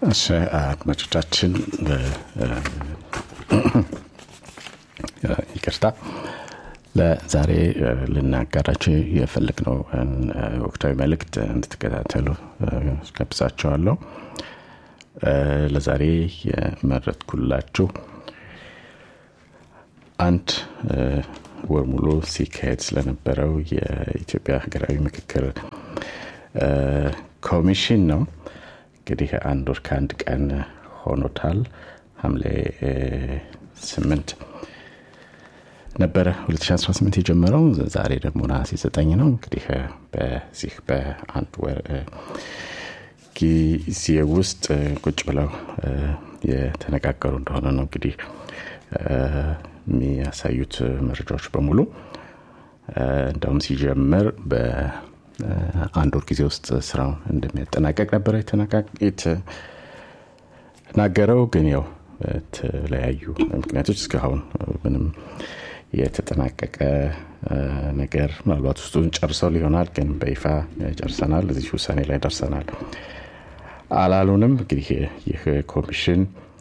እሺ አድማጮቻችን ይቅርታ ለዛሬ ልናጋራቸው የፈለግነው ወቅታዊ መልእክት እንድትከታተሉ ጋብዛቸዋለሁ ለዛሬ የመረጥኩላችሁ አንድ ወር ሙሉ ሲካሄድ ስለነበረው የኢትዮጵያ ሀገራዊ ምክክር ኮሚሽን ነው እንግዲህ አንድ ወር ከአንድ ቀን ሆኖታል ሐምሌ ስምንት ነበረ 2018 የጀመረው ዛሬ ደግሞ ነሐሴ ዘጠኝ ነው እንግዲህ በዚህ በአንድ ወር ጊዜ ውስጥ ቁጭ ብለው የተነጋገሩ እንደሆነ ነው እንግዲህ የሚያሳዩት መረጃዎች በሙሉ እንደውም ሲጀምር በአንድ ወር ጊዜ ውስጥ ስራውን እንደሚያጠናቀቅ ነበረ የተናገረው ግን ያው በተለያዩ ምክንያቶች እስካሁን ምንም የተጠናቀቀ ነገር ምናልባት ውስጡን ጨርሰው ሊሆናል ግን በይፋ ጨርሰናል እዚህ ውሳኔ ላይ ደርሰናል አላሉንም እንግዲህ ይህ ኮሚሽን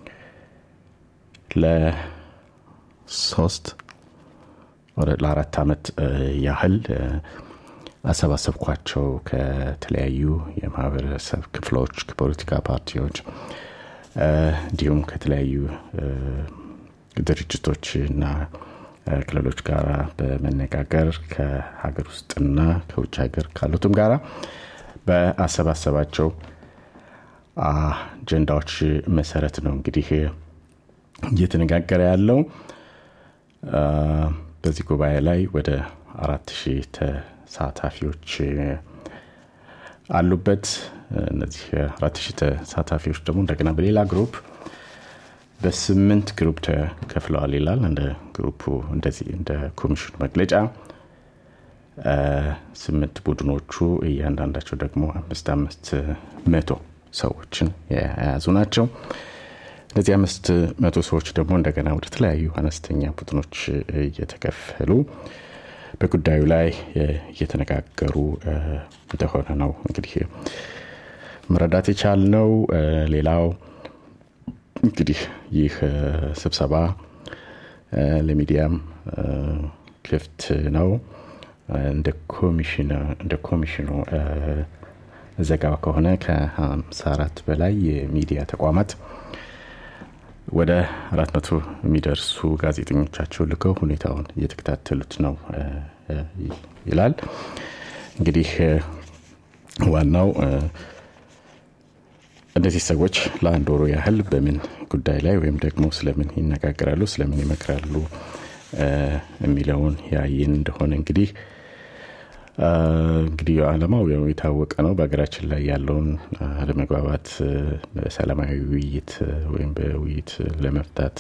ለሶስት ለአራት ዓመት ያህል አሰባሰብኳቸው ከተለያዩ የማህበረሰብ ክፍሎች ከፖለቲካ ፓርቲዎች እንዲሁም ከተለያዩ ድርጅቶች እና ክልሎች ጋር በመነጋገር ከሀገር ውስጥና ከውጭ ሀገር ካሉትም ጋራ በአሰባሰባቸው አጀንዳዎች መሰረት ነው እንግዲህ እየተነጋገረ ያለው በዚህ ጉባኤ ላይ ወደ አራት ሺህ ተሳታፊዎች አሉበት እነዚህ አራት ሺህ ተሳታፊዎች ደግሞ እንደገና በሌላ ግሩፕ በስምንት ግሩፕ ተከፍለዋል ይላል እንደ ግሩፑ እንደዚህ እንደ ኮሚሽኑ መግለጫ ስምንት ቡድኖቹ እያንዳንዳቸው ደግሞ አምስት አምስት መቶ ሰዎችን የያዙ ናቸው እነዚህ አምስት መቶ ሰዎች ደግሞ እንደገና ወደ ተለያዩ አነስተኛ ቡድኖች እየተከፈሉ በጉዳዩ ላይ እየተነጋገሩ እንደሆነ ነው እንግዲህ መረዳት የቻልነው ሌላው እንግዲህ ይህ ስብሰባ ለሚዲያም ክፍት ነው እንደ ኮሚሽኑ ዘገባ ከሆነ ከ54 በላይ የሚዲያ ተቋማት ወደ አራት መቶ የሚደርሱ ጋዜጠኞቻቸው ልከው ሁኔታውን እየተከታተሉት ነው ይላል እንግዲህ ዋናው እነዚህ ሰዎች ለአንድ ወሮ ያህል በምን ጉዳይ ላይ ወይም ደግሞ ስለምን ይነጋገራሉ ስለምን ይመክራሉ የሚለውን ያይን እንደሆነ እንግዲህ እንግዲህ አለማው የታወቀ ነው በሀገራችን ላይ ያለውን አለመግባባት በሰላማዊ ውይይት ወይም በውይይት ለመፍታት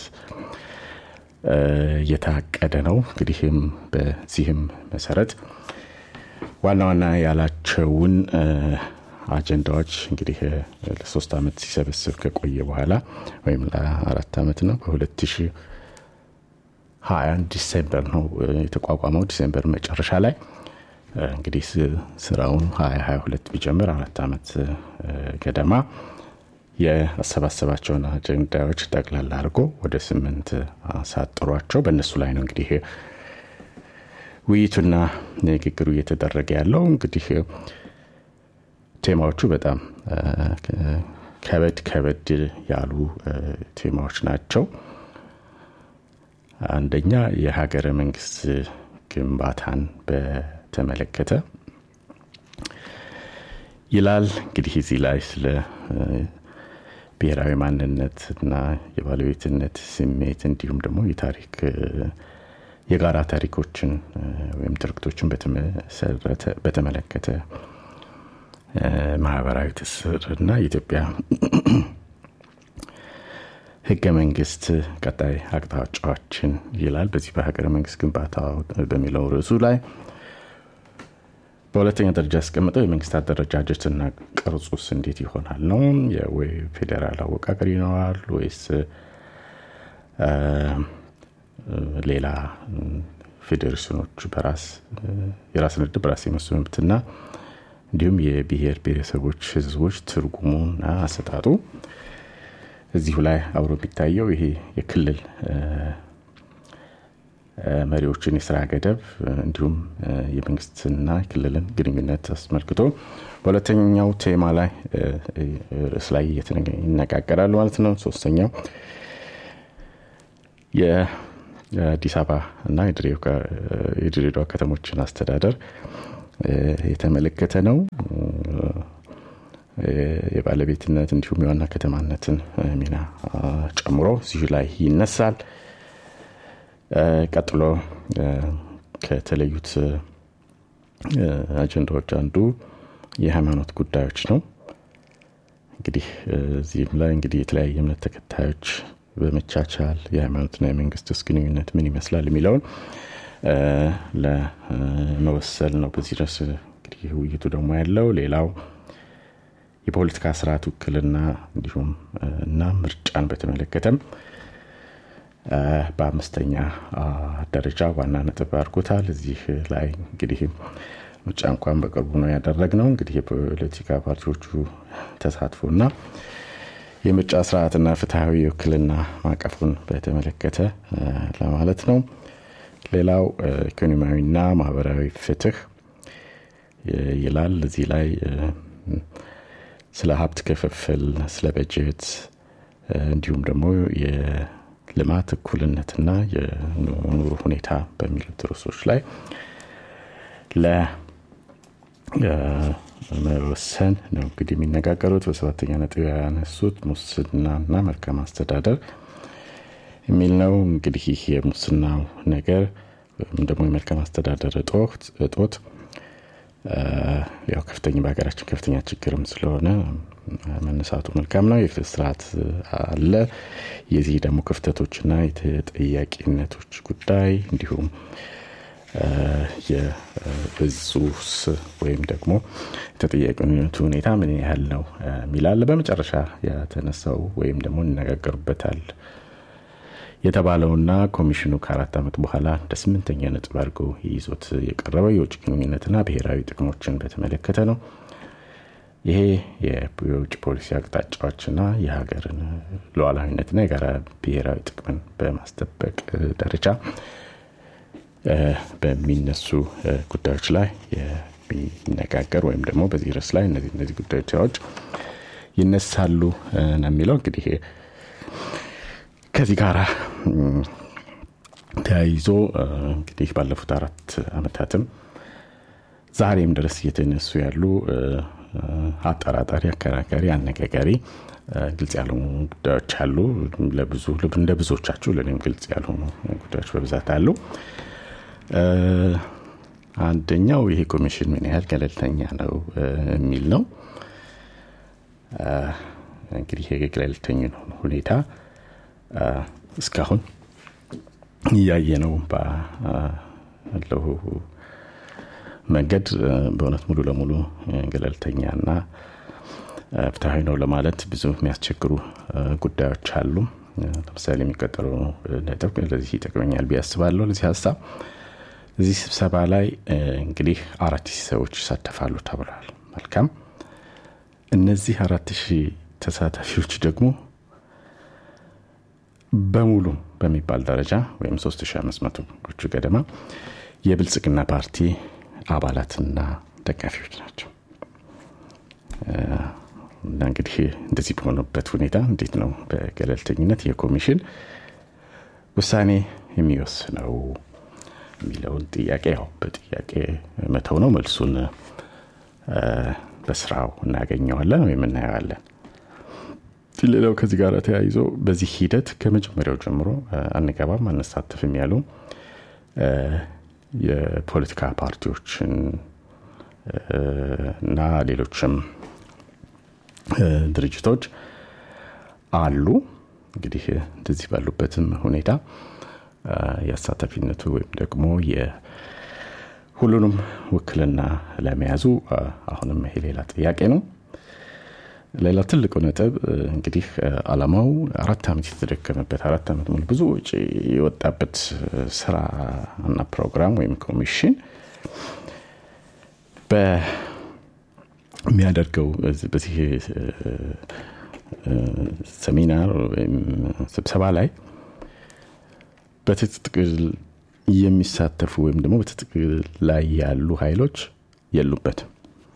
እየታቀደ ነው እንግዲህም በዚህም መሰረት ዋና ዋና ያላቸውን አጀንዳዎች እንግዲህ ለሶስት ዓመት ሲሰበስብ ከቆየ በኋላ ወይም ለአራት ዓመት ነው በ2021 ዲሴምበር ነው የተቋቋመው ዲሴምበር መጨረሻ ላይ እንግዲህ ስራውን 2022 ቢጀምር አራት ዓመት ገደማ የአሰባሰባቸውን አጀንዳዎች ጠቅላላ አድርጎ ወደ ስምንት አሳጥሯቸው በእነሱ ላይ ነው እንግዲህ ውይይቱና ንግግሩ እየተደረገ ያለው እንግዲህ ቴማዎቹ በጣም ከበድ ከበድ ያሉ ቴማዎች ናቸው አንደኛ የሀገረ መንግስት ግንባታን በተመለከተ ይላል እንግዲህ እዚህ ላይ ስለ ብሔራዊ ማንነት እና የባለቤትነት ስሜት እንዲሁም ደግሞ የታሪክ የጋራ ታሪኮችን ወይም ትርክቶችን በተመለከተ ማህበራዊ ትስር እና የኢትዮጵያ ህገ መንግስት ቀጣይ አቅጣጫዎችን ይላል በዚህ በሀገረ መንግስት ግንባታ በሚለው ርዕሱ ላይ በሁለተኛ ደረጃ ያስቀምጠው የመንግስት አደረጃጀትና ቅርጹስ እንዴት ይሆናል ነው ወይ ፌዴራል አወቃቀር ይኖራል ወይስ ሌላ ፌዴሬሽኖች በራስ የራስን እድል በራስ የመወሰን መብትና እንዲሁም የብሔር ብሔረሰቦች ህዝቦች ትርጉሙና አሰጣጡ እዚሁ ላይ አብሮ የሚታየው ይሄ የክልል መሪዎችን የስራ ገደብ እንዲሁም የመንግስትና የክልልን ግንኙነት አስመልክቶ በሁለተኛው ቴማ ላይ ርዕስ ላይ ይነጋገራሉ ማለት ነው ሶስተኛው የአዲስ አበባ እና የድሬዳዋ ከተሞችን አስተዳደር የተመለከተ ነው የባለቤትነት እንዲሁም የዋና ከተማነትን ሚና ጨምሮ እዚሁ ላይ ይነሳል ቀጥሎ ከተለዩት አጀንዳዎች አንዱ የሃይማኖት ጉዳዮች ነው እንግዲህ እዚህም ላይ እንግዲህ የተለያየ እምነት ተከታዮች በመቻቻል የሃይማኖትና የመንግስት ውስጥ ግንኙነት ምን ይመስላል የሚለውን ለመወሰል ነው በዚህ ድረስ እንግዲህ ውይይቱ ደግሞ ያለው ሌላው የፖለቲካ ስርዓት ውክልና እንዲሁም እና ምርጫን በተመለከተም በአምስተኛ ደረጃ ዋና ነጥብ አድርጎታል እዚህ ላይ እንግዲህ ምርጫ እንኳን በቅርቡ ነው ያደረግ ነው እንግዲህ የፖለቲካ ፓርቲዎቹ ተሳትፎና የምርጫ ስርዓትና ፍትሐዊ ውክልና ማቀፉን በተመለከተ ለማለት ነው ሌላው ኢኮኖሚያዊና ማህበራዊ ፍትህ ይላል እዚህ ላይ ስለ ሀብት ክፍፍል ስለ በጀት እንዲሁም ደግሞ የልማት እኩልነትና የኑሮ ሁኔታ በሚሉት ርዕሶች ላይ ለመወሰን ነው እንግዲህ የሚነጋገሩት በሰባተኛ ነጥብ ያነሱት ሙስናና መልካም አስተዳደር የሚል ነው እንግዲህ ይህ የሙስናው ነገር ወይም ደግሞ የመልካም አስተዳደር እጦት ያው ከፍተኛ በሀገራችን ከፍተኛ ችግርም ስለሆነ መነሳቱ መልካም ነው የፍትህ ስርዓት አለ የዚህ ደግሞ ክፍተቶችና የተጠያቂነቶች ጉዳይ እንዲሁም የብዙስ ወይም ደግሞ የተጠያቂነቱ ሁኔታ ምን ያህል ነው የሚላለ በመጨረሻ የተነሳው ወይም ደግሞ እንነጋገሩበታል የተባለውና ኮሚሽኑ ከአራት ዓመት በኋላ እንደ ስምንተኛ ነጥብ አድርጎ ይዞት የቀረበው የውጭ ግንኙነትና ብሔራዊ ጥቅሞችን በተመለከተ ነው ይሄ የውጭ ፖሊሲ አቅጣጫዎችና የሀገርን ሉዓላዊነትና የጋራ ብሔራዊ ጥቅምን በማስጠበቅ ደረጃ በሚነሱ ጉዳዮች ላይ የሚነጋገር ወይም ደግሞ በዚህ ርዕስ ላይ እነዚህ እነዚህ ጉዳዮች ይነሳሉ ነው የሚለው እንግዲህ ከዚህ ጋር ተያይዞ እንግዲህ ባለፉት አራት አመታትም ዛሬም ድረስ እየተነሱ ያሉ አጠራጣሪ አከራካሪ አነጋጋሪ ግልጽ ያልሆኑ ጉዳዮች አሉ ለብዙ እንደ ብዙዎቻችሁ ለእኔም ግልጽ ያልሆኑ ጉዳዮች በብዛት አሉ አንደኛው ይሄ ኮሚሽን ምን ያህል ገለልተኛ ነው የሚል ነው እንግዲህ የገለልተኛ ሁኔታ እስካሁን እያየ ነው ባለው መንገድ በእውነት ሙሉ ለሙሉ ገለልተኛና ፍትሐዊ ነው ለማለት ብዙ የሚያስቸግሩ ጉዳዮች አሉ ለምሳሌ የሚቀጠለው ነጥብ ለዚህ ይጠቅመኛል ብዬ አስባለሁ ለዚህ ሀሳብ እዚህ ስብሰባ ላይ እንግዲህ አራት ሺህ ሰዎች ይሳተፋሉ ተብሏል መልካም እነዚህ አራት ሺህ ተሳታፊዎች ደግሞ በሙሉ በሚባል ደረጃ ወይም 3500 ገደማ የብልጽግና ፓርቲ አባላትና ደጋፊዎች ናቸው እና እንግዲህ እንደዚህ በሆነበት ሁኔታ እንዴት ነው በገለልተኝነት የኮሚሽን ውሳኔ የሚወስነው የሚለውን ጥያቄ ያው በጥያቄ መተው ነው መልሱን በስራው እናገኘዋለን ወይም እናየዋለን ሌላው ከዚህ ጋር ተያይዞ በዚህ ሂደት ከመጀመሪያው ጀምሮ አንገባም አንሳተፍም ያሉ የፖለቲካ ፓርቲዎችን እና ሌሎችም ድርጅቶች አሉ እንግዲህ እንደዚህ ባሉበትም ሁኔታ የአሳታፊነቱ ወይም ደግሞ ሁሉንም ውክልና ለመያዙ አሁንም ይሄ ሌላ ጥያቄ ነው ሌላ ትልቁ ነጥብ እንግዲህ አላማው አራት ዓመት የተደከመበት አራት ዓመት ሙሉ ብዙ ውጭ የወጣበት ስራ እና ፕሮግራም ወይም ኮሚሽን በሚያደርገው በዚህ ሰሚናር ወይም ስብሰባ ላይ በትጥቅ የሚሳተፉ ወይም ደግሞ በትጥቅ ላይ ያሉ ኃይሎች የሉበትም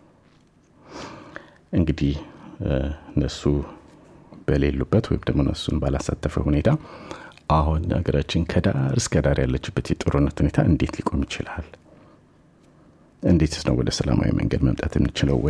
እንግዲህ እነሱ በሌሉበት ወይም ደግሞ እነሱን ባላሳተፈ ሁኔታ አሁን ሀገራችን ከዳር እስከ ዳር ያለችበት የጦርነት ሁኔታ እንዴት ሊቆም ይችላል እንዴትስ ነው ወደ ሰላማዊ መንገድ መምጣት የምንችለው